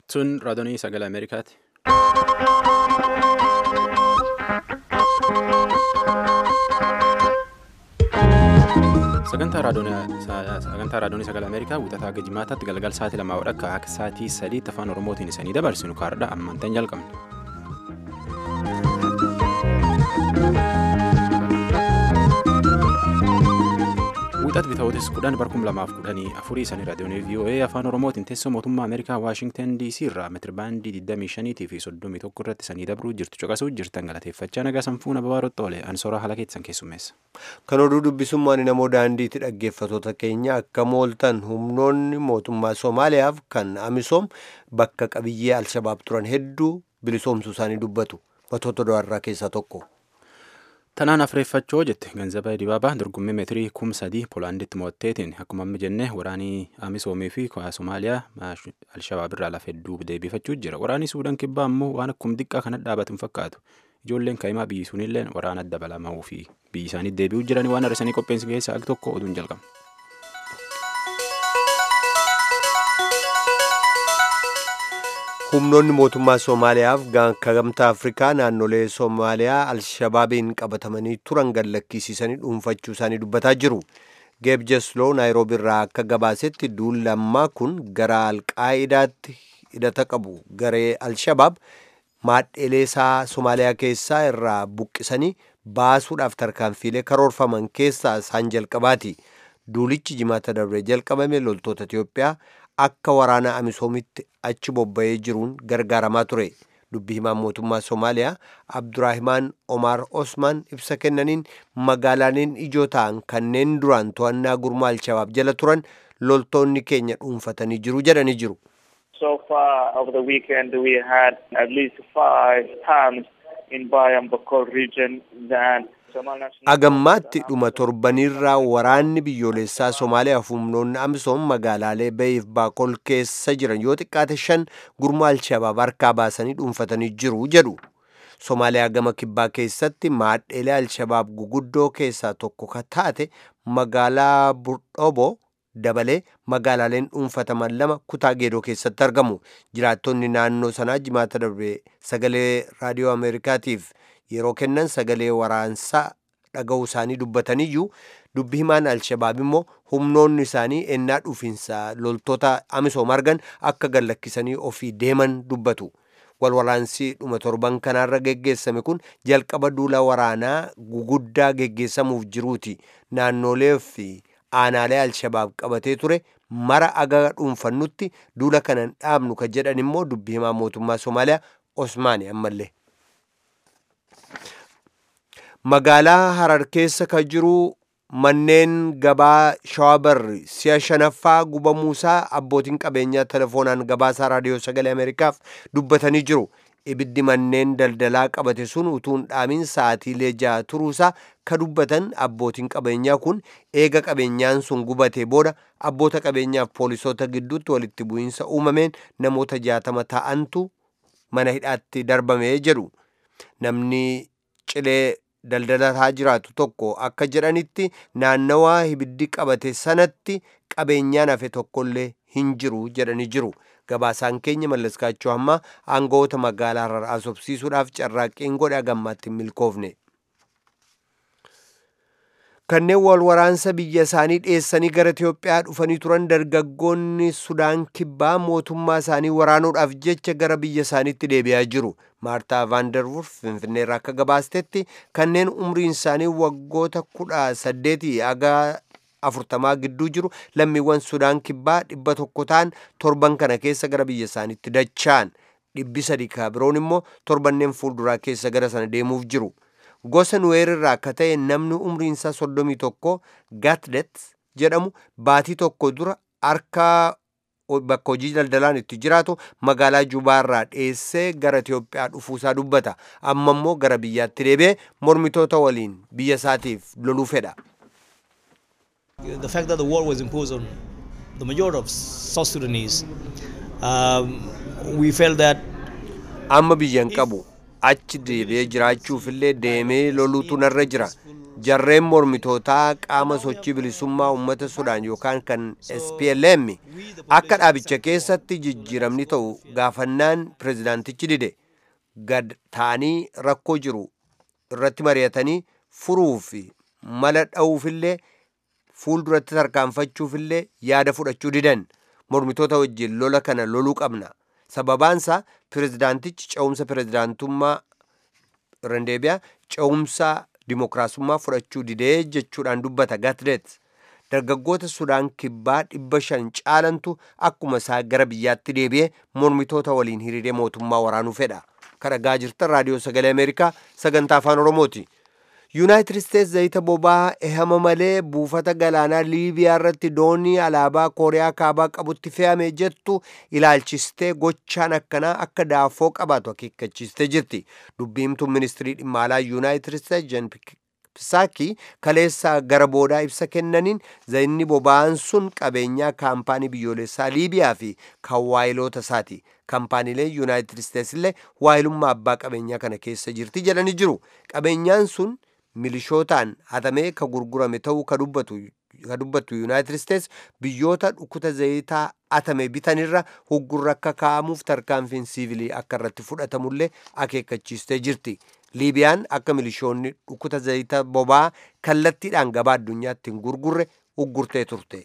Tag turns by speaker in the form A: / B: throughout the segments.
A: Sun raadiyoo sagalee Ameerikaati. Sagantaa raadiyoo sagalee Ameerikaa wixataa hanga jimaataatti galgala sa'aatii lamaa walakkaa akka sa'aatii sadiitti afaan Oromootiin isanii dabarsinu kaardha ammantan jalqabna. Wixat bitootis kudhan barkum lamaaf kudhanii afurii isanii raadiyoonii VOA afaan Oromootiin teessoo mootummaa Ameerikaa Waashingtan DC irraa meetirabaandii 25 fi 31 irratti isanii dabruu jirtu caqasuu jirtan galateeffachaa nagaa sanfuuna babaarotti oole ansooraa haala keessan keessummeessa.
B: Kan oduu dubbisummaan namoo daandiitti dhaggeeffatoota keenya akka mooltan humnoonni mootummaa Somaaliyaaf kan Amisoom bakka qabiyyee Alshabaab turan hedduu bilisoomsuu isaanii dubbatu. Matoota do'arraa keessaa tokko.
A: Tanaan afreeffachoo jette ganzaba dibaabaa dorgommii meetirii kum sadii poolaanditti mo'atteetiin akkuma amma jenne waraanii amisoomii fi somaaliyaa alshabaab irraa lafa hedduu deebifachuu jira waraanii suudaan kibbaa ammoo waan akkuma xiqqaa kanatti dhaabatu hin fakkaatu ijoolleen kaa'imaa biyyi sunillee waraana dabalamuu fi biyyi isaanii deebi'uu jiran waan har'isanii qopheessi keessaa akka tokko oduun jalqaba.
B: humnoonni mootummaa soomaaliyaaf akka gamtaa afrikaa naannolee soomaaliyaa alshabaabiin qabatamanii turan gad lakkisiisanii dhuunfachuu isaanii dubbataa jiru geeb jesloo naayiroobi irraa akka gabaasetti duul lammaa kun gara alqaa'idaatti hidhata qabu garee alshabaab maadheelee isaa soomaaliyaa keessaa irraa buqqisanii baasuudhaaf tarkaanfiilee karoorfaman keessaa isaan jalqabaati duulichi jimaata darbee jalqabame loltoota itiyoophiyaa akka waraana amisoomitti achi bobba'ee jiruun gargaaramaa ture dubbi himaan mootummaa soomaaliyaa abduraahimaan omaar osmaan ibsa kennaniin magaalaaleen ijoo ta'an kanneen duraan to'annaa gurmaa alshabaab jala turan loltoonni keenya dhuunfatanii jiru jedhanii jiru.
C: So far over the weekend we had at least five times in Bayam Bakol region that
B: agammaatti dhuma torbanirraa waraanni biyyoolessaa somaaliyaaf humnoonni amisoom magaalaalee bayiif baakol keessa jiran yoo xiqqaate shan gurmaa alshabaab harkaa baasanii dhuunfatanii jiru jedhu somaaliyaa gama kibbaa keessatti maadheelee alshabaab guguddoo keessaa tokko ka taate magaalaa burdhobo dabalee magaalaaleen dhuunfataman lama kutaa geedoo keessatti argamu jiraattonni naannoo sanaa jimaata darbe sagalee raadiyoo ameerikaatiif yeroo kennan sagalee waraansaa dhaga'uu isaanii dubbataniyyuu dubbi himaan alshabaab immoo humnoonni isaanii ennaa dhufiinsa loltoota amisoom argan akka gad lakkisanii ofii deeman dubbatu walwaraansii dhuma torban kanaarra geggeessame kun jalqaba duula waraanaa guguddaa geggeessamuuf jiruuti naannolee fi aanaalee alshabaab qabatee ture mara aga dhuunfannutti duula kanan dhaabnu ka jedhan immoo dubbi himaa mootummaa somaaliyaa osmaani ammallee. magaalaa harar keessa ka jiru manneen gabaa shawaabarri si'a shanaffaa gubamuusaa abbootiin qabeenyaa telefoonaan gabaasaa raadiyoo sagalee ameerikaaf dubbatanii jiru ibiddi manneen daldalaa qabate sun utuun dhaamin sa'atiilee ja'a turuusaa ka dubbatan abbootiin qabeenyaa kun eega qabeenyaan sun gubatee booda abboota qabeenyaaf poolisoota gidduutti walitti bu'iinsa uumameen namoota jaatama ta'antu mana hidhaatti darbamee jedhu namni cilee daldalataa jiraatu tokko akka jedhanitti naannawaa ibiddi qabate sanatti qabeenyaan hafe tokkollee hin jiru jedhanii jiru gabaasaan keenya mallaskaachuu hammaa aangawoota magaalaa harar asobsiisuudhaaf carraaqqiin godhe agammaatti hin milkoofne. kanneen wal waraansa biyya isaanii dhiyeessanii gara Itiyoophiyaa dhufanii turan dargaggoonni Sudaan kibbaa mootummaa isaanii waraanuudhaaf jecha gara biyya isaaniitti deebi'aa jiru. Maartaa Vaanderwurf Finfinneerraa akka gabaastetti kanneen umriin isaanii waggoota kudha saddeetii haga afurtamaa gidduu jiru lammiiwwan Sudaan kibbaa dhibba tokko ta'an torban kana keessa gara biyya isaaniitti dacha'an. Dhibbi sadii ka biroon immoo torbanneen fuulduraa keessa gara sana deemuuf jiru. gosa nuweer irraa akka ta'e namni umriinsaa soddomii tokko gatdet jedhamu baatii tokko dura harka bakka hojii daldalaan itti jiraatu magaalaa jubaarraa dhiyeessee gara Itiyoophiyaa dhufuusaa dubbata amma immoo gara biyyaatti deebi'ee mormitoota waliin biyya isaatiif loluu fedha.
D: The fact that the war was imposed on the majority of South Sudanese, um, we felt that
B: amma biyyan qabu achi deebi'ee jiraachuufillee deemee loluutu narra jira jarreen mormitootaa qaama sochii bilisummaa uummata sudaan yookaan kan SPLM akka dhaabicha keessatti jijjiiramni ta'u gaafannaan pirezidaantichi dide gad ta'anii rakkoo jiru irratti mari'atanii furuu fi mala dha'uufillee fuulduratti tarkaanfachuufillee yaada fudhachuu didan mormitoota wajjin lola kana loluu qabna sababaansaa pirezidaantichi ce'umsa pirezidaantummaa rendeebiyaa ce'umsa dimokiraasummaa fudhachuu didee jechuudhaan dubbata gatdet dargaggoota sudaan kibbaa dhibba shan caalantu akkuma isaa gara biyyaatti deebi'ee mormitoota waliin hiriiree mootummaa waraanuu fedha kadhagaa jirtan raadiyoo sagalee ameerikaa sagantaa afaan oromooti yuunaayitid isteets zayita boba'aa ehama malee buufata galaanaa liibiyaa irratti doonii alaabaa kooriyaa kaabaa qabutti fe'ame jettu ilaalchistee gochaan akkanaa akka daafoo qabaatu akeekkachiistee jirti dubbiimtuun ministirii dhimma alaa yuunaayitid isteets jen pisaakii kaleessaa gara boodaa ibsa kennaniin zayinni boba'aan sun qabeenyaa kaampaanii biyyoolessaa liibiyaa fi kan waayiloota isaati kaampaaniileen yuunaayitid isteets illee waayilummaa abbaa qabeenyaa kana keessa jirti jedhanii jiru qabeenyaan sun milishootaan hatamee ka gurgurame ta'uu ka dubbattu yuunaayitid isteets biyyoota dhukkuta zayitaa hatame bitanirra huggurra akka kaa'amuuf tarkaanfiin siivilii akka irratti fudhatamullee akeekkachiistee jirti liibiyaan akka milishoonni dhukkuta zayita boba'aa kallattiidhaan gabaa addunyaatti hin gurgurre uggurtee turte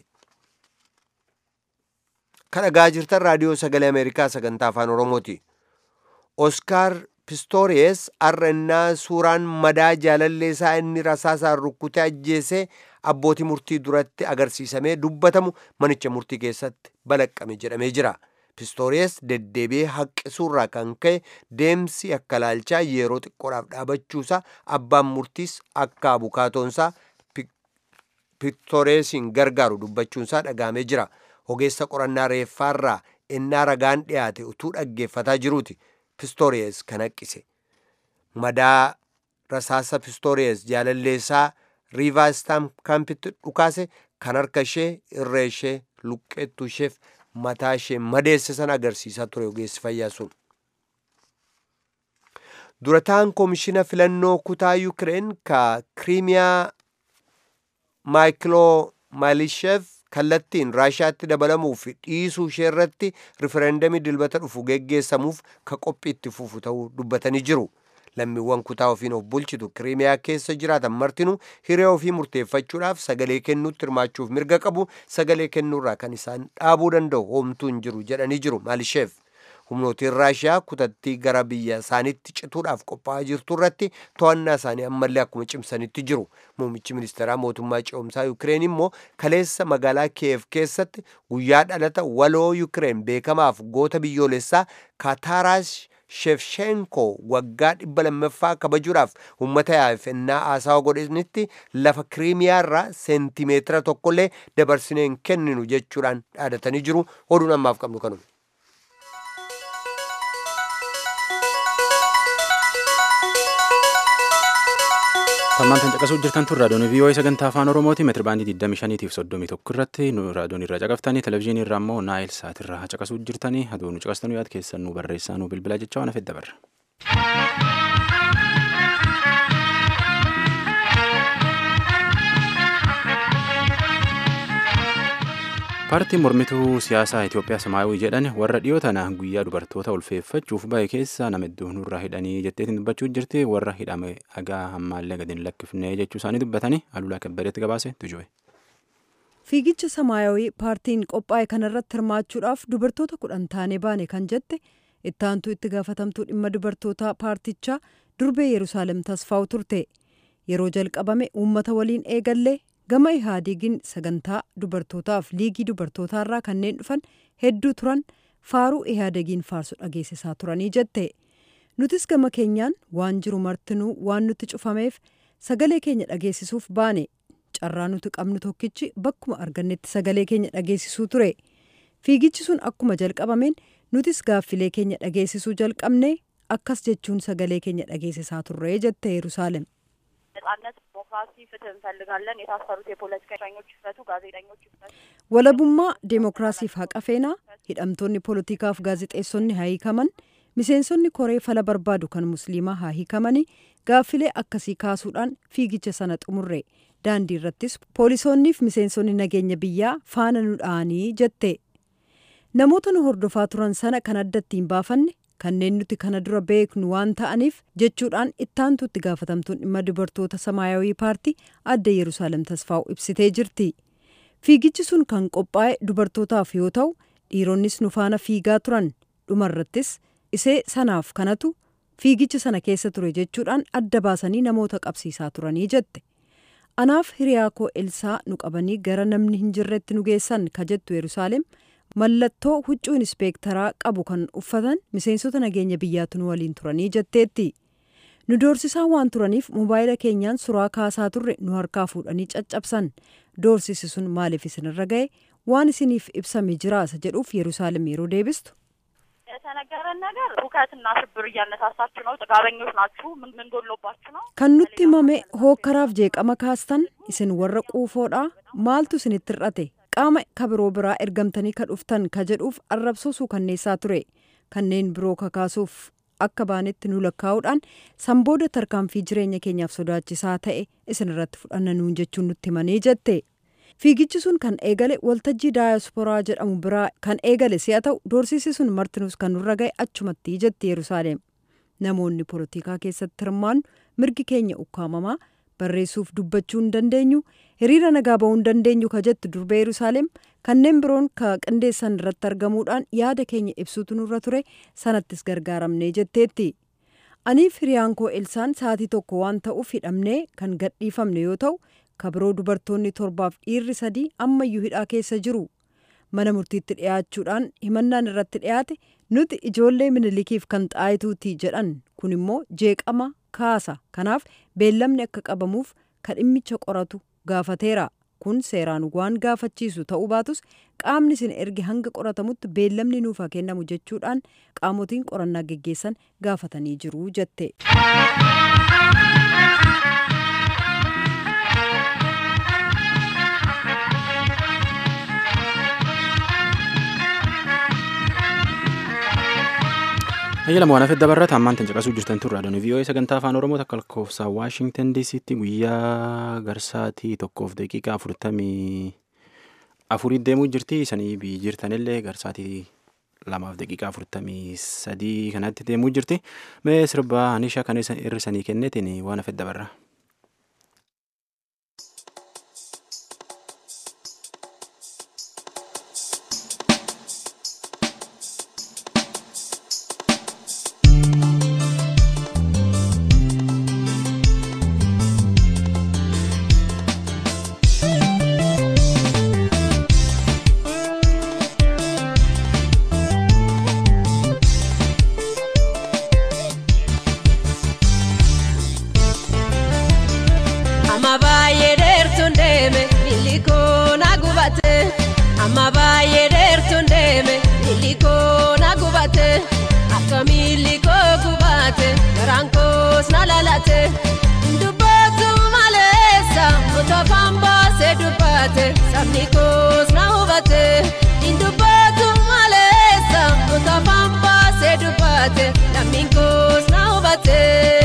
B: kadhagaa jirtan raadiyoo sagalee ameerikaa sagantaa afaan oromooti oskaar pistooriyes har'annaa suuraan madaa jaalallee isaa inni rasaasaan rukkutee ajjeesee abbootii murtii duratti agarsiisamee dubbatamu manicha murtii keessatti balaqqame jedhamee jira pistooriyes deddeebi'ee haqqisuurraa kan ka'e deemsi akka laalchaa yeroo xiqqoodhaaf dhaabachuusaa abbaan murtiis akka abukaatoonsaa pistooriyesiin gargaaru dubbachuunsaa dhagaamee jira ogeessa qorannaa reeffaarraa innaa ragaan dhiyaate utuu dhaggeeffataa jiruuti pistooriyes kan haqqise madaa rasaasa pistooriyes jaalalleessaa riivaastaan kaampitti dhukaase kan harka ishee irree ishee luqqeettu isheef mataa ishee madeesse san agarsiisaa ture ogeessi fayyaa sun durataan koomishina filannoo kutaa yukireen ka kiriimiyaa maayikiloo maalisheef kallattiin raashaatti dabalamuuf dhiisuu ishee irratti rifereendamii dilbata dhufu geggeessamuuf ka qophii itti fufu ta'uu dubbatanii jiru lammiiwwan kutaa ofiin of bulchitu kiriimiyaa keessa jiraatan martinuu hiree ofii murteeffachuudhaaf sagalee kennuutti hirmaachuuf mirga qabu sagalee kennuurraa kan isaan dhaabuu danda'u homtuu hin jiru jedhanii jiru maalisheef humnootiin raashiyaa kutattii gara biyya isaaniitti cituudhaaf qophaa'aa jirtu irratti to'annaa isaanii ammallee akkuma cimsanitti jiru muummichi ministeeraa mootummaa ce'umsaa yukireen immoo kaleessa magaalaa kiyev keessatti guyyaa dhalata waloo yukireen beekamaaf goota biyyoolessaa kaataaraash shefshenko waggaa dhibba lammaffaa kabajuudhaaf uummata yaafannaa haasawa godhanitti lafa kiriimiyaa irraa seentimeetira tokkollee dabarsinee hin kenninu jechuudhaan dhaadatanii jiru oduun ammaaf qabnu kanuma.
A: Tammaan kan caqasuu jirtan tun raadiyoon vii'oo'ee sagantaa afaan oromooti meetiri baandii 25 fi 31 irratti raadiyoon irraa caqaftanii televezyiinii irraa immoo naayil saat irraa caqasuu jirtanii aduu nu caqastanu yaad keessan nu barreessaa nu bilbilaa jecha waan hafedda barra. paartiin mormituu siyaasaa Itoophiyaa Samaayawii jedhan warra dhiyoo tana guyyaa dubartoota ulfeeffachuuf bahe keessa nama hedduu nurraa hidhanii jetteetiin dubbachuu jirti warra hidhame dhagaa hammaallee gadi hin lakkifne jechuu isaanii dubbatanii alulaa kabbadeetti gabaase tujue.
E: Fiigicha Samaayawii paartiin qophaa'e kanarratti hirmaachuudhaaf dubartoota kudhan taanee baane kan jette ittaantuu itti gaafatamtuu dhimma dubartoota paartichaa durbee Yerusaalem tasfaa'u turte yeroo jalqabame uummata waliin eegallee gama ihaadigiin sagantaa dubartootaaf liigii dubartootaarraa kanneen dhufan hedduu turan faaruu ihaadegiin faarsu dhageessisaa turanii jette nutis gama keenyaan waan jiru martinuu waan nutti cufameef sagalee keenya dhageessisuuf baane carraa nuti qabnu tokkichi bakkuma argannetti sagalee keenya dhageessisuu ture fiigichi sun akkuma jalqabameen nutis gaaffilee keenya dhageessisuu jalqabne akkas jechuun sagalee keenya dhageessisaa turre jette yerusaalem
F: ነጻነት፣ ዲሞክራሲ፣ ፍትህ እንፈልጋለን። የታሰሩት የፖለቲካ እስረኞች ይፈቱ፣ ጋዜጠኞች ይፈቱ።
E: walabummaa deemokiraasiif haqa feenaa hidhamtoonni poolitikaaf gaazixeessonni haa hiikaman miseensonni koree fala barbaadu kan musliimaa haa hiikamanii gaaffilee akkasii kaasuudhaan fiigicha sana xumurre daandii irrattis poolisoonniif miseensonni nageenya biyyaa faana nu dha'anii jette namoota nu hordofaa turan sana kan addatti hin baafanne kanneen nuti kana dura beeknu waan ta'aniif jechuudhaan ittaantuutti gaafatamtuun dhimma dubartoota samaayawii paartii adda yerusaalem tasfaa'u ibsitee jirti fiigichi sun kan qophaa'e dubartootaaf yoo ta'u dhiironnis nu faana fiigaa turan dhumarrattis isee sanaaf kanatu fiigicha sana keessa ture jechuudhaan adda baasanii namoota qabsiisaa turanii jette anaaf hiriyaa koo elsaa nu qabanii gara namni hin jirretti nu geessan ka jettu yerusaalem mallattoo huccuu inspeektaraa qabu kan uffatan miseensota nageenya biyyaatu nu waliin turanii jetteetti nu doorsisaa waan turaniif mobaayila keenyaan suraa kaasaa turre nu harkaa fuudhanii caccabsan doorsisi sun maaliif isinirra ga'e waan isiniif ibsame jiraasa jedhuuf yerusaalem yeroo deebistu
F: የተነገረን ነገር ሁከትና ሽብር እያነሳሳችሁ ነው፣ ጥጋበኞች ናችሁ፣ ምን ምን ጎሎባችሁ ነው?
E: kan nutti himame hookkaraaf jeeqama kaastan isin warra quufoodha maaltu isinitti hir'ate qaama ka biroo biraa ergamtanii ka dhuftan ka jedhuuf arrabsoo suukanneessaa ture kanneen biroo kakaasuuf akka baanetti nu lakkaa'uudhaan sanbooda tarkaanfii jireenya keenyaaf sodaachisaa ta'e isin irratti fudhanna nuun jechuun nutti himanii jette fiigichi sun kan eegale waltajjii daayasporaa jedhamu biraa kan eegale si'a ta'u doorsisi sun martinus kan nurra ga'e achumatti jetti yerusaalem namoonni poolitikaa keessatti hirmaannu mirgi keenya ukkaamamaa barreessuuf dubbachuu hin dandeenyu hiriira nagaa ba'uu hin dandeenyu ka jettu durbee yerusaalem kanneen biroon ka qindeessan irratti argamuudhaan yaada keenya ibsuutu nurra ture sanattis gargaaramnee jetteetti aniif hiriyaan koo elsaan sa'atii tokko waan ta'uuf hidhamnee kan gadhiifamne yoo ta'u ka biroo dubartoonni torbaaf dhiirri sadii ammayyuu hidhaa keessa jiru mana murtiitti dhiyaachuudhaan himannaan irratti dhiyaate nuti ijoollee minilikiif kan xaayituuti jedhan kun immoo jeeqama kaasa kanaaf beellamni akka qabamuuf ka dhimmicha qoratu gaafateera kun seeraan waan gaafachiisu ta'uu baatus qaamni isin erge hanga qoratamutti beellamni nuuf haa kennamu jechuudhaan qaamotiin qorannaa geggeessan gaafatanii jiru jette.
A: Ayyala waan hafedda barraata ammaan tan caqasuu jirtan turre adoon vii'oo'ee sagantaa afaan oromoo takka lakkoofsa waashingtan diisiitti guyyaa garsaatii tokkoof daqiiqaa afurtamii afurii deemuu jirti isanii biyyi jirtanillee garsaatii lamaaf daqiiqaa afurtamii sadii kanatti deemuu jirti mee sirba anisha kan hir'isanii kennetiin waan hafedda barra.
G: Amma baay'ee dheertuun deeme miilli koo na gubate. Amma baay'ee dheertuun deeme miilli koo na gubate. Akka miilli koo gubate garaan koos na lalate. Dubbatu maleessa utofaan baasee dubbate sabni koos na hubate. Dubbatu maleessa utofaan baasee dubbate lammiin koos na hubate.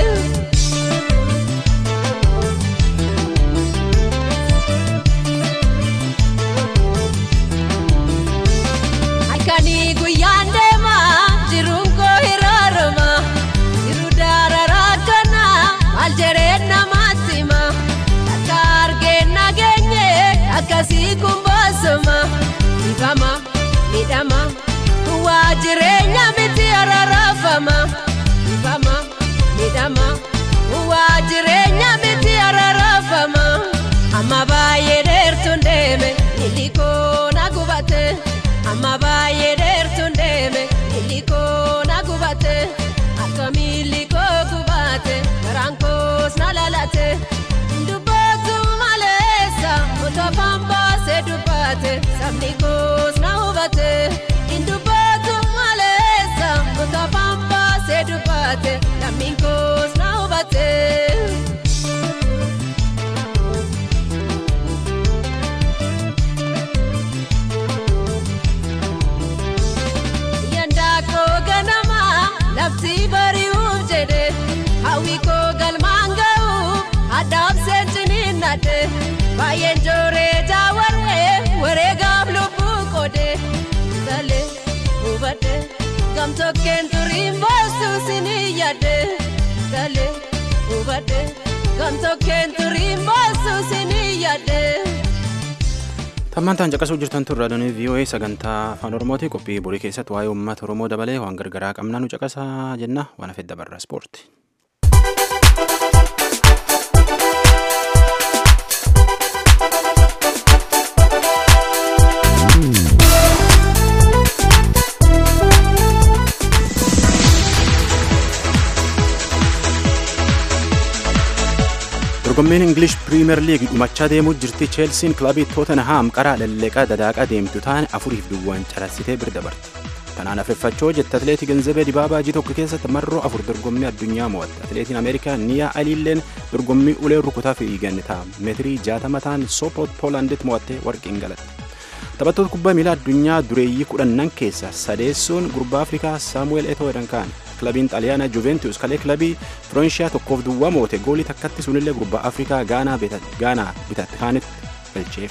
G: Halkanii guyyaan deemaa jiruun koo hiraarama jiru daararaa kana maal jedhee namaatti hima akka argeen nageenye akkasii kun boosoma ifama midhama waa jireenya miti ararafama ifama midhama waa jireenya miti ararafama amma baay'ee dheertuun deeme miilli koo na gubate. amma baay'ee dheertuun deeme miilli koo na gubate akka miilli koo gubate garaan koos na lalate dubbatu maleessa utofaan baasee dubbate sabni koos na hubate dubbatu maleessa utofaan baasee dubbate lammiin koos na hubate. gamtokkeen turiin boostu sinii yaadde galee hubadde gamtokkeen turiin boostu sinii yaadde.
A: Tammantaan caqasuu jirtan turre raadiyoo VOA sagantaa afaan Oromooti qophii borii keessatti waa'ee uummata Oromoo dabalee waan gargaraa qabna nu caqasaa jenna waan hafedda barra ispoorti. dorgommiin ingilish piriimer liig dhumachaa deemuu jirti cheelsiin kilabii tootenhaam qaraa lalleqaa dadaaqaa deemtu taane afuriif duwwaan carassitee bira dabarte tanaan afeeffachoo jette atleetii genzabee dibaabaa ji tokko keessatti marroo afur dorgommii addunyaa mo'atte atleetiin ameerikaa niyaa aliilleen dorgommii ulee rukutaa fiigan ta'a meetirii jaatama ta'an soopoot poolaanditti mo'attee warqiin galatte taphattoota kubbaa miilaa addunyaa dureeyyii kudhannan keessa sadeessuun gurbaa afrikaa saamu'eel etoo jedhan kaan kilabiin xaaliyaanaa juventus kalee kilabii firoonshiyaa tokkoof duwwaa moote goolii takkatti sunillee gurbaa afrikaa gaanaa bitatte kaanitti galcheef.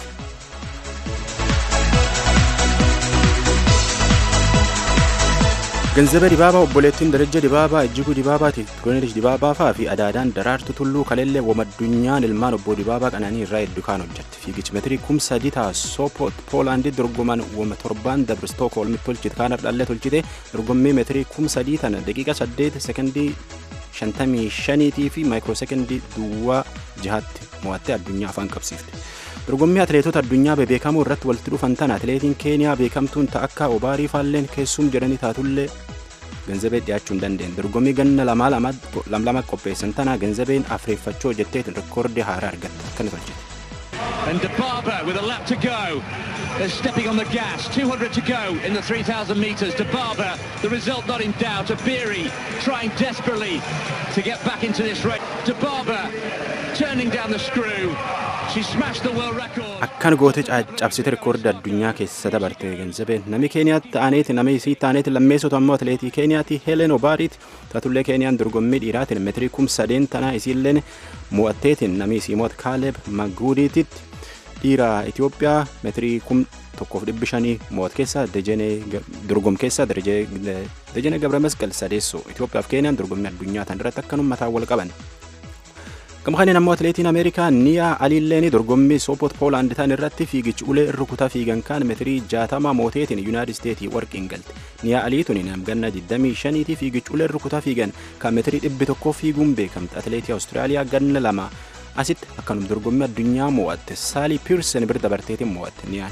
A: ገንዘበ ዲባባ obboleettiin darajja dibaabaa ejjiguu dibaabaati tiroonelis dibaabaa faa fi adaadaan daraartu tulluu kaleellee wamaddunyaa ilmaan obbo dibaabaa qananii irraa hedduu kaan hojjette fiigichi metirii kum sadii ta'a soopoot poolaandii dorgoman wama torbaan dabri stookholmi tolchite kaan ardhallee tolchite dorgommii metirii kum sadii tana daqiiqa saddeet sekondii shantamii shaniitii fi maayikiroo sekondii duwwaa jihaatti mo'attee addunyaa afaan qabsiifte. dorgommii atileetota addunyaa bebeekamoo irratti walitti dhufan tana atileetiin keeniyaa beekamtuun ta'a akka obaarii faalleen keessum jedhanii taatullee ገንዘቤ dhiyaachuu hin dandeenye dorgommii ganna lamaa lama qopheessan tana ገንዘቤን afreeffachoo jetteetiin rekoordii haaraa argatte akkana tolchite.
H: And Debaba with a lap to go. They're stepping on the gas. 200 to go in the 3,000 metres. Debaba, the result not in doubt. Abiri trying desperately to get back into this race. Debaba turning down the screw. She smashed the world record.
A: akkan goote cabsite rekoordi addunyaa keessa dabarte genzabeen nami keeniyaatti ta'aneeti nami isii ta'aneeti lammeessotu ammoo atileetii keeniyaatti helen obaariiti taatullee keeniyaan dorgommii dhiiraatiin meetirii kum sadeen tanaa isiilleen mo'atteetiin nami isii mo'at kaaleeb maguudiititti dhiira itiyoophiyaa meetirii kum tokkoof dhibbi shanii mo'at keessa dejenee dorgom keessa dejenee gabra masqal sadeessoo itiyoophiyaaf keeniyaan dorgommii addunyaa tan irratti akkanum mataa wal qaban. gama kaneen ammoo atileetiin ameerikaa niyaa aliilleeni dorgommii soopoot poolaand ta'an irratti fiigichi ulee rukutaa fiigan kaan meetirii jaatama mooteetiin yuunaayitid isteetii warqiin galte niyaa aliituni namganna 25 fiigichi ulee rukutaa fiigan kan meetirii dhibbi tokkoo fiiguun beekamte atileetii awustiraaliyaa ganna lama asitti akkanum dorgommii addunyaa mo'atte saalii piirsen bira dabarteetiin mo'atte niyaan.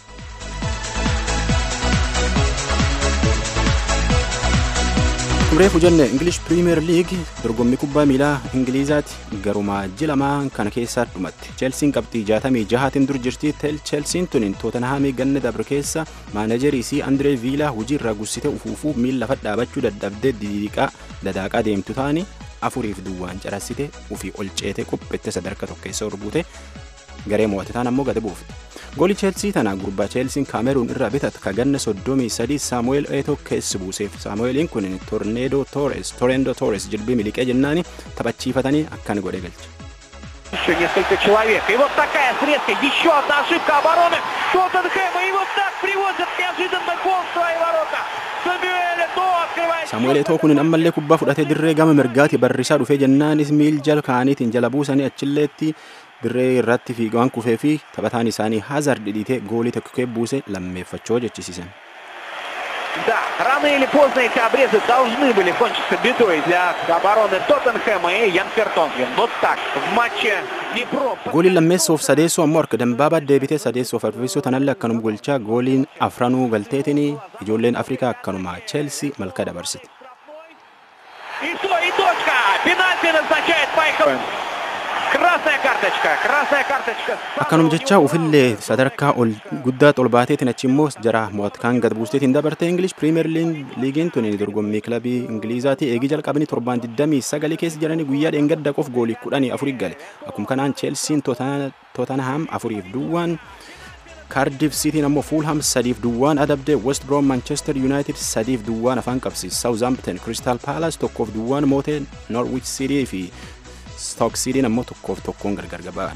A: Reefu jenne English Premier League dorgommii kubbaa miilaa Ingiliizaati garumaa ji lamaan kana keessaa dhumatte. Cheelsiin qabxii jaatamii jahaatiin dur jirti. Cheelsiin tuniin Tootenhaamii ganna dabre keessa maanajarii si Andree Viilaa hojii irraa gussite ufuufuu miila lafa dhaabachuu dadhabdee didiiqaa dadaaqaa deemtu taani afuriif duwwaan carassite ufii ol ceete qophette sadarkaa tokko keessa orbuute garee mo'ate taan ammoo gadi buufte. Goolii Cheelsii tana gurbaa Cheelsiin Kaameruun irraa bitat ka ganna soddomii sadii Saamu'eel Eetoo keessa buuseef. Saamu'eeliin kun Torneedoo Toores, Torendo Toores jilbii miliqee jennaani taphachiifatanii akkan godhe galche.
I: Еще несколько человек. И вот такая срезка. Еще одна ошибка обороны Тоттенхэма. И вот так привозят неожиданно гол в свои ворота. Самуэль Ето открывает...
A: Saamu'eel Eetoo kun ammallee kubbaa fudhatee dirree gama mirgaati barrisaa dhufee jennaanis miil jala kaaniitiin jala buusanii achilleetti dirree irratti fiigaan kufee fi taphataan isaanii Hazard dhidhiitee goolii tokko buuse lammeeffachoo jechisiisan.
I: Да, рано или поздно эти обрезы должны были кончиться бедой для обороны Тоттенхэма и Ян Фертонген. Вот так, в матче Днепро...
A: Gooliin lammeessoof sadeessoo ammoo harka dambaabaa deebitee sadeessoof arfeessoo tanallee akkanuma golchaa gooliin afranuu galteetiin ijoolleen Afrikaa akkanuma Cheelsii malka dabarsite.
I: И то, и точка! Пенальти назначает Майкл. Красная карточка, красная карточка.
A: Akkanuma jecha ufillee sadarkaa ol guddaa ol baateetiin achi immoo jara mo'atkaan gad buusteetiin dabarte English Premier Liigiin tun dorgommii kilabii Ingiliizaati eegii jalqabanii torbaan 29 keessa jiranii guyyaa dheengadda qof goolii 14 gale. Akkuma kanaan Cheelsiin Tottenham afuriif duwwaan Cardiff Cityin ammoo Fulham sadiif duwwaan adabde West Brom Manchester United sadiif duwwaan afaan qabsiise Southampton Crystal Palace tokkoof duwwaan moote Norwich City fi Stoke Cityin ammoo tokkoof tokkoon gargar gaba'an.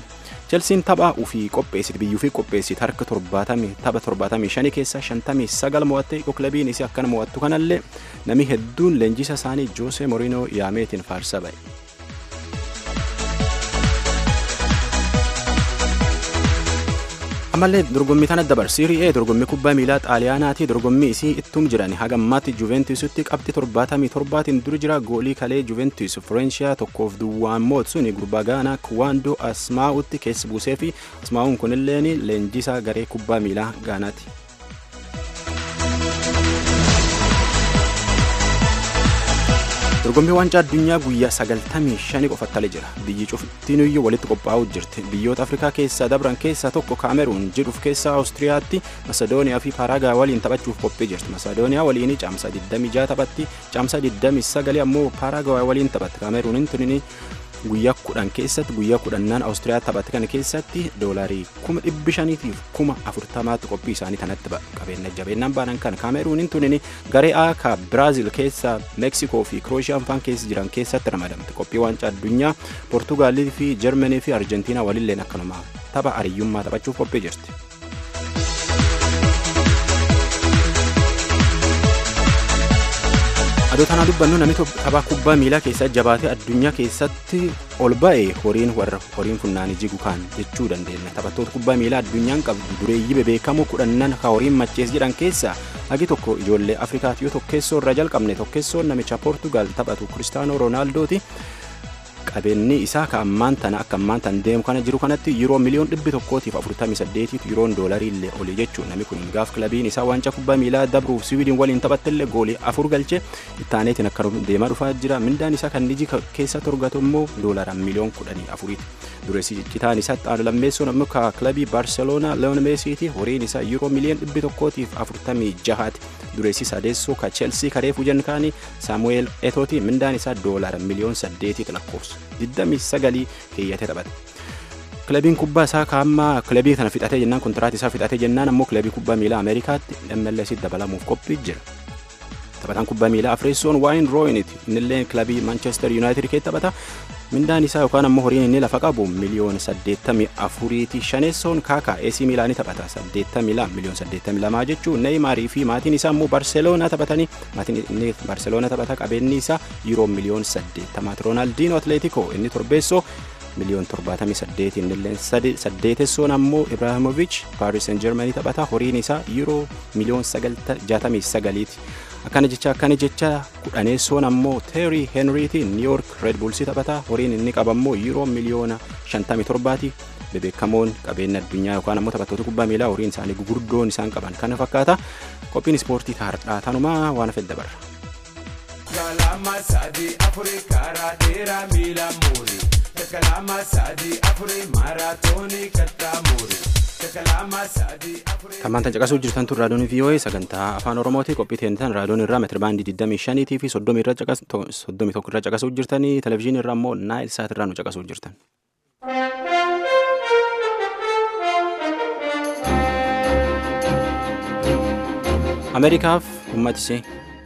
A: Chelsiin tapha ufii qopheessite biyyuu fi qopheessite harka torbaatamii tapha torbaatamii shanii keessaa shantamii sagal mo'atte kilabiin isii akkana mo'attu kanallee namni hedduun leenjisa isaanii Joose Moriinoo yaameetiin faarsa ba'e. ammallee dorgommii tana dabar siirii ee dorgommii kubbaa miilaa xaaliyaanaati dorgommii isii ittum jiran haga ammaatti juventusitti qabxi torbaatamii torbaatiin duri jira goolii kalee juventus firenshiyaa tokkoof duwwaan mootsuun gurbaa gaanaa kuwaandoo asmaa'utti keessa buusee fi asmaa'uun kunilleen leenjisaa garee kubbaa miilaa gaanaati. dorgommii waancaa addunyaa guyyaa sagaltamii shanii qofattale jira biyyi cuftinuyyuu walitti qophaa'uu jirti biyyoota afrikaa keessaa dabran keessaa tokko kaameruun jedhuuf keessaa awustiriyaatti masedooniyaa fi paaraagaa waliin taphachuuf qophii jirti masedooniyaa waliin caamsa 26 taphatti caamsa 29 ammoo paaraagaa waliin taphatti kaameruunin tunini guyyaa kudhan keessatti guyyaa kudhannaan awustiriyaa taphate kana keessatti doolaarii kuma dhibbi shaniitiif kuma afurtamaatti qophii isaanii kanatti qabeenya jabeenyaan baanan kan kaameruunin tunini garee A ka biraazil keessa meeksikoo fi kiroosiyaan faan keessa jiran keessatti ramadamte qophii waancaa addunyaa poortugaalii fi jarmanii fi arjentiinaa walilleen akkanuma tapha ariyyummaa taphachuuf qophii jirti. adoo tanaa dubbannu namni tapha kubbaa miilaa keessatti jabaatee addunyaa keessatti ol ba'e horiin warra horiin funnaanii jigu kaan jechuu dandeenya taphattoota kubbaa miilaa addunyaan qabdu dureeyyii bebeekamoo kudhannan ka horiin machees jedhan keessaa hagi tokko ijoollee afrikaati yoo tokkeessoo irra jalqabne tokkeessoon namicha poortugaal taphatu kiristaanoo roonaaldooti qabeenyi isaa ka ammaan tana akka ammaan tan deemu kana jiru kanatti yeroo miliyoon dhibbi tokkootiif afurtamii saddeetiif yeroon doolarii illee oli jechuun namni kun gaaf kilabiin isaa waancaa kubbaa miilaa dabruuf siwiidin waliin taphattellee goolii afur galche ittaaneetiin akka deemaa dhufaa jira mindaan isaa kan niji keessa torgatu immoo doolaaraan miliyoon kudhanii afuriiti dureessi citaan isaa xaanu lammeessuun ammoo ka kilabii baarseloonaa leon meesiiti horiin isaa yeroo miliyoon dhibbi tokkootiif afurtamii jahaati dureessi sadeessoo ka cheelsii karee fujan kaanii saamu'eel etooti mindaan isaa doolaara miliyoon saddeetiiti lakkoofsu 29 keeyyatee taphate. kilabiin kubbaa isaa kaamma kilabii kana fixatee jennaan kontiraati isaa fixatee jennaan ammoo kilabii kubbaa miilaa ameerikaatti MLS dabalamuuf qophii jira. taphataan kubbaa miilaa afreessoon waayin rooyiniti innillee kilabii manchester united keessa taphata mindaan isaa yookaan ammoo horiin inni lafa qabu miliyoona 84ti shaneessoon kaakaa AC miilaanii taphata 82 miliyoona 82 jechuun neeyimaarii fi maatiin isaa immoo barseloonaa taphatanii maatiin inni barseloonaa taphata qabeenyi isaa yuuroo miliyoona 80 roonaaldinoo atleetikoo inni torbeessoo miliyoon 78 innillee saddeetessoon ammoo ibraahimoviich paaris seen jermanii taphata horiin isaa yuuroo miliyoon 69ti akkana jecha akkana jecha kudhaneessoon ammoo teerii henriiti niiyork red buulsii taphata horiin inni qabammoo yuuroo miliyoona 57ti bebeekamoon qabeenya addunyaa yookaan ammoo taphattoota kubbaa miilaa horiin isaanii gugurdoon isaan qaban kana fakkaata qophiin ispoortii taardhaa tanumaa waan fedha barra.
J: Kalama sadi afuri karaa dheeraa miila muuri. Kalama sadi afuri maaraatoonii kattaa muuri.
A: Tammaan tan caqasuu jirtan tun raadiyoon VOA sagantaa afaan Oromooti qophii teentan raadiyoon irraa meetira baandii 25 fi 31 irra caqasuu jirtanii televizyiinii irraa immoo naayil saat irraa nu caqasuu jirtan. Ameerikaaf uummati isee.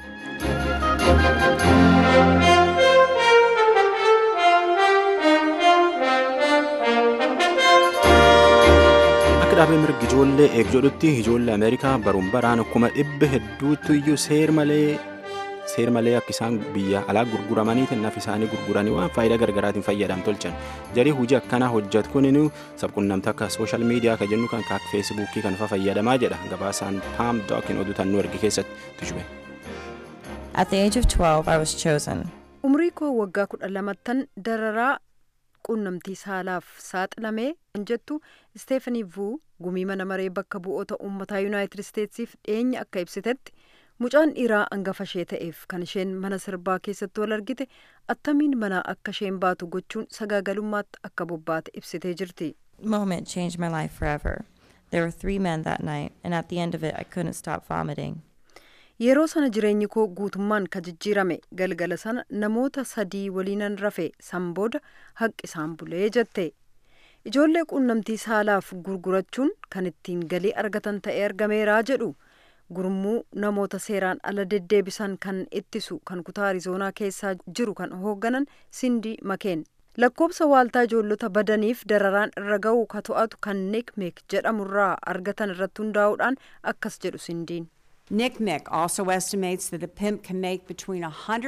A: dhaabee mirgi ijoollee eegjoodhutti ijoollee ameerikaa baruun baraan akkuma dhibba hedduutti iyyuu seer malee seer malee akka isaan biyya alaa gurguramaniiti naf isaanii gurguranii waan faayidaa gargaraatiin fayyadam tolchan jarii hojii akkanaa hojjetu kuninu sabqunnamta akka sooshaal miidiyaa ka jennu kan akka feesibuukii kan fayyadamaa jedha gabaasaan paam dookin oduu tan nu erge keessatti tujube.
K: At the age of 12, I was chosen.
E: Umrii koo waggaa kudha lamattan dararaa quunnamtii saalaaf saaxilamee kan jettu isteefanii vuu gumii mana maree bakka bu'oota uummataa yuunaayitid isteetsiif dhiyeenya akka ibsitetti mucaan dhiiraa hangafa ishee ta'eef kan isheen mana sirbaa keessatti wal argite attamiin manaa akka isheen baatu gochuun sagaagalummaatti akka bobbaate ibsitee jirti.
K: Moment changed my life forever. There were three men that night, and at the end of it, I couldn't stop vomiting.
E: yeroo sana jireenyi koo guutummaan ka jijjiirame galgala sana namoota sadii waliinan rafe san booda haqi isaan bulee jette ijoollee quunnamtii saalaaf gurgurachuun kan ittiin galii argatan ta'ee argameeraa jedhu gurmuu namoota seeraan ala deddeebisan kan ittisu kan kutaa arizoonaa keessaa jiru kan hoogganan sindii makeen lakkoobsa waaltaa ijoollota badaniif dararaan irra ga'u ka to'atu kan nekmek jedhamurraa argatan irratti hundaa'uudhaan akkas jedhu sindiin.
L: NCMEC also estimates that a pimp can make between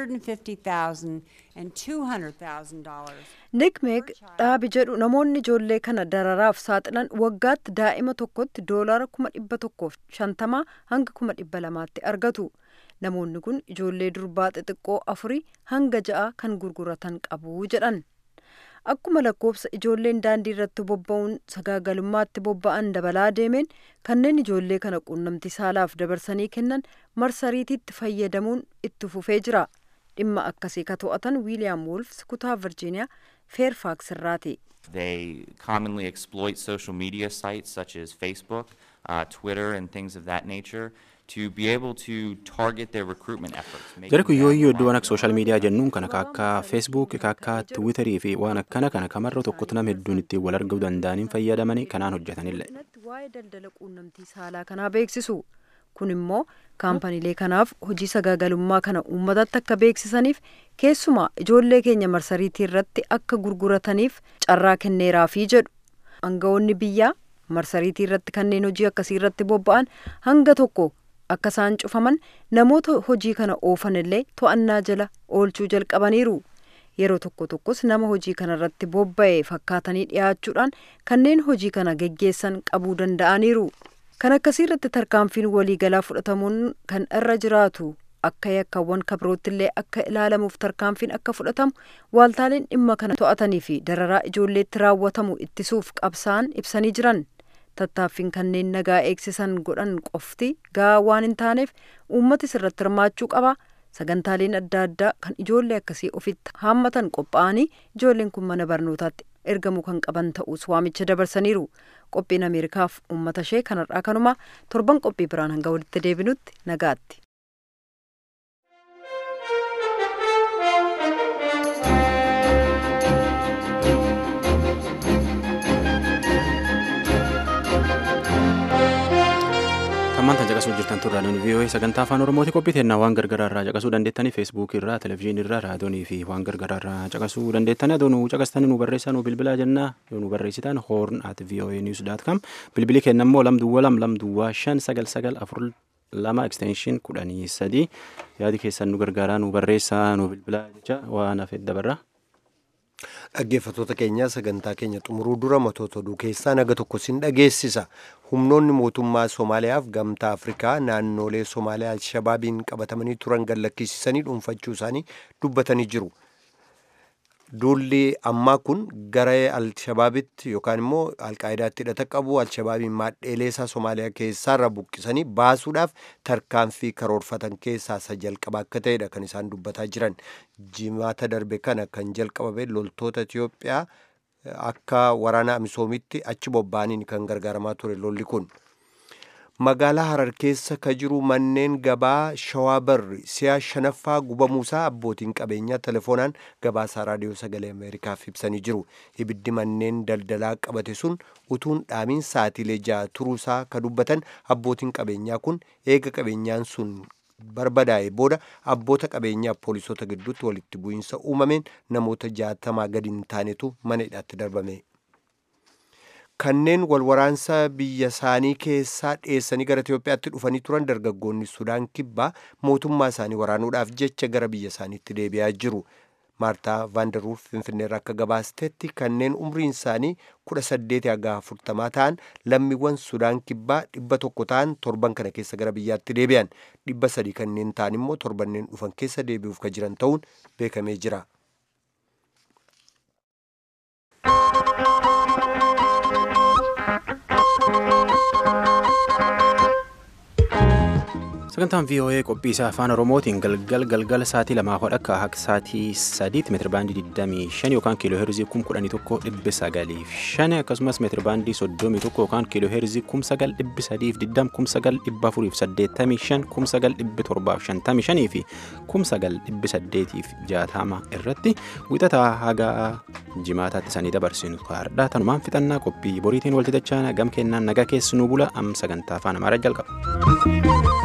L: $150,000 and $200,000.
E: nekmek dhaabi jedhu namoonni ijoollee kana dararaaf saaxilan waggaatti daa'ima tokkotti doolaara kuma dhibba tokkoof shantamaa hanga kuma dhibba lamaatti argatu namoonni kun ijoollee durbaa xixiqqoo afurii hanga ja'a kan gurguratan qabu jedhan akkuma lakkoobsa ijoolleen daandii irratti bobba'uun sagaagalummaatti bobba'an dabalaa deemeen kanneen ijoollee kana quunnamtii saalaaf dabarsanii kennan marsariitiitti fayyadamuun itti fufee jira dhimma akkasii ka to'atan wiiliyaam wolfs kutaa virjiiniyaa feerfaaks irraati.
M: They commonly exploit social media sites such as Facebook, uh, Twitter, and things of that nature to be able to target their recruitment efforts. making
A: Jara kun yoo
M: them
A: iyyuu
M: more
A: iddoo waan akka sooshaal miidiyaa jennuun kan akka akka feesbuuk akka akka tiwiitarii fi waan akkana kana kamarra tokkotti nama hedduun ittiin wal arguu danda'aniin fayyadamanii kanaan hojjetanillee.
E: waa'ee daldala quunnamtii saalaa kanaa beeksisu kun immoo kaampaniilee kanaaf hojii sagaagalummaa kana uummatatti akka beeksisaniif keessumaa ijoollee keenya marsariitii irratti akka gurgurataniif carraa kenneeraafii jedhu aangawoonni biyyaa marsariitii irratti kanneen hojii akkasii irratti bobba'an hanga tokko akka isaan cufaman namoota hojii kana oofan illee to'annaa jala oolchuu jalqabaniiru. yeroo tokko tokkos nama hojii kana irratti bobba'e fakkaatanii dhiyaachuudhaan kanneen hojii kana geggeessan qabuu danda'aniiru. kan akkasii irratti tarkaanfiin waliigalaa fudhatamuun kan irra jiraatu akka yakkaawwan kabirootti illee akka ilaalamuuf tarkaanfiin akka fudhatamu waaltaaleen dhimma kana to'atanii fi dararaa ijoolleetti raawwatamu ittisuuf qabsaan ibsanii jiran tattaaffiin kanneen nagaa eegsisan godhan qofti gahaa waan hin taaneef uummatis irratti hirmaachuu qaba sagantaaleen adda addaa kan ijoollee akkasii ofitti haammatan qophaa'anii ijoolleen kun mana barnootaatti ergamuu kan qaban ta'us waamicha dabarsaniiru qophiin ameerikaaf uummata ishee kanarraa kanuma torban qophii biraan hanga walitti deebinutti nagaatti.
A: Kammaan tan caqasuu jirtan turraan vii'oo'ee sagantaa afaan oromooti qophii teennaa waan gargaraa irraa caqasuu dandeettanii feesbuukii irraa televezyiinii irraa raadiyoonii fi waan gargaraa irraa caqasuu dandeettanii adoo nu caqastanii nu barreessaa nu bilbilaa jennaa yoo nu barreessitan hoorn at vii'oo'ee niwus daat kam bilbilii kenna immoo lam duwwaa lam lam duwwaa shan sagal sagal afur lama ekstenshin kudhanii sadii yaadi keessan nu gargaaraa nu barreessaa nu bilbilaa jecha waan hafeet dabarra.
B: Dhaggeeffattoota keenya sagantaa keenya xumuruu dura matoota oduu keessaa naga tokko sin dhageessisa. Humnoonni mootummaa Somaaliyaaf gamtaa Afrikaa naannolee Somaaliyaa Alshabaabiin qabatamanii turan gallakkisiisanii dhuunfachuu isaanii dubbatanii jiru. Duulli ammaa kun gara Alshabaabitti yookaan immoo Alqaayidaatti hidhata qabu Alshabaabiin maadheelee isaa Somaaliyaa keessaarra buqqisanii baasuudhaaf tarkaanfii karoorfatan keessaa isa jalqaba akka ta'edha kan isaan dubbataa jiran. Jimaata darbe kana kan jalqabame loltoota Itiyoophiyaa akka waraana Amisoomitti achi bobba'aniin kan gargaaramaa ture lolli kun. magaalaa harar keessa ka jiru manneen gabaa shawaa barri si'a shanaffaa gubamuusaa abbootiin qabeenyaa telefoonaan gabaasaa raadiyoo sagalee ameerikaaf ibsanii jiru ibiddi manneen daldalaa qabate sun utuun dhaamiin saatiilee ja'a turuusaa ka dubbatan abbootiin qabeenyaa kun eega qabeenyaan sun barbadaa'e booda abboota qabeenyaa poolisoota gidduutti walitti bu'iinsa uumameen namoota jaatamaa gadi hin taanetu mana hidhaatti darbame. kanneen walwaraansa biyya isaanii keessaa dheessanii gara Itoophiyaatti dhufanii turan dargaggoonni Sudaan kibbaa mootummaa isaanii waraanuudhaaf jecha gara biyya isaaniitti deebi'aa jiru. Maartaa Vaandaruuf Finfinneerra akka gabaastetti kanneen umriin isaanii kudha saddeeti haga afurtamaa ta'an lammiiwwan Sudaan kibbaa dhibba tokko ta'an torban kana keessa gara biyyaatti deebi'an dhibba sadii kanneen ta'an immoo torbanneen dhufan keessa deebi'uuf ka jiran ta'uun beekamee jira.
A: sagantaan voa qophii isaa afaan oromootiin galgal galgala sa'aatii lamaa hodha akka akka sa'aatii sadiitti meetira baandii 25 yookaan kiiloo heerzii 11,905 akkasumas meetira baandii 31 yookaan kiiloo heerzii 9,320 9,485 9,755 fi 9,860 irratti wixataa haga jimaataatti sanii dabarsinu kaardhaa tanumaan fixannaa qophii boriitiin walti dachaa gam kennaan nagaa keessanuu bula am sagantaa afaan amaaraa jalqaba.